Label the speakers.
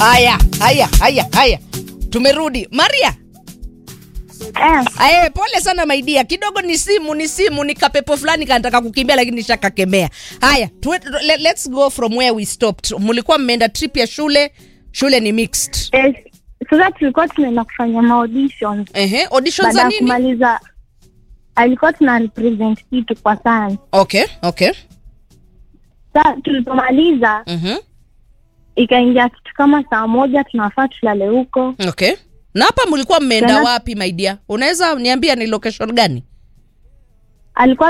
Speaker 1: haya haya haya haya tumerudi maria
Speaker 2: Eh,
Speaker 1: Ae, pole sana maidia, kidogo ni simu ni simu ni kapepo fulani kanataka kukimbia, lakini nishakakemea. Haya, tuwe, le, let's go from where we stopped. Mlikuwa mmeenda trip ya shule, shule ni mixed.
Speaker 2: eh, sasa tulikuwa tunaenda kufanya maaudition
Speaker 1: Ehe, audition
Speaker 2: baada
Speaker 1: za
Speaker 2: ya
Speaker 1: nini?
Speaker 2: kumaliza alikuwa tuna represent kitu kwa sana
Speaker 1: Okay, okay.
Speaker 2: sa tulipomaliza
Speaker 1: Mhm.
Speaker 2: ikaingia kitu kama saa moja tunafaa tulale huko
Speaker 1: Okay. Na hapa mlikuwa mmeenda
Speaker 2: Tena-
Speaker 1: wapi maidia? Unaweza niambia ni location gani?
Speaker 2: alikuwa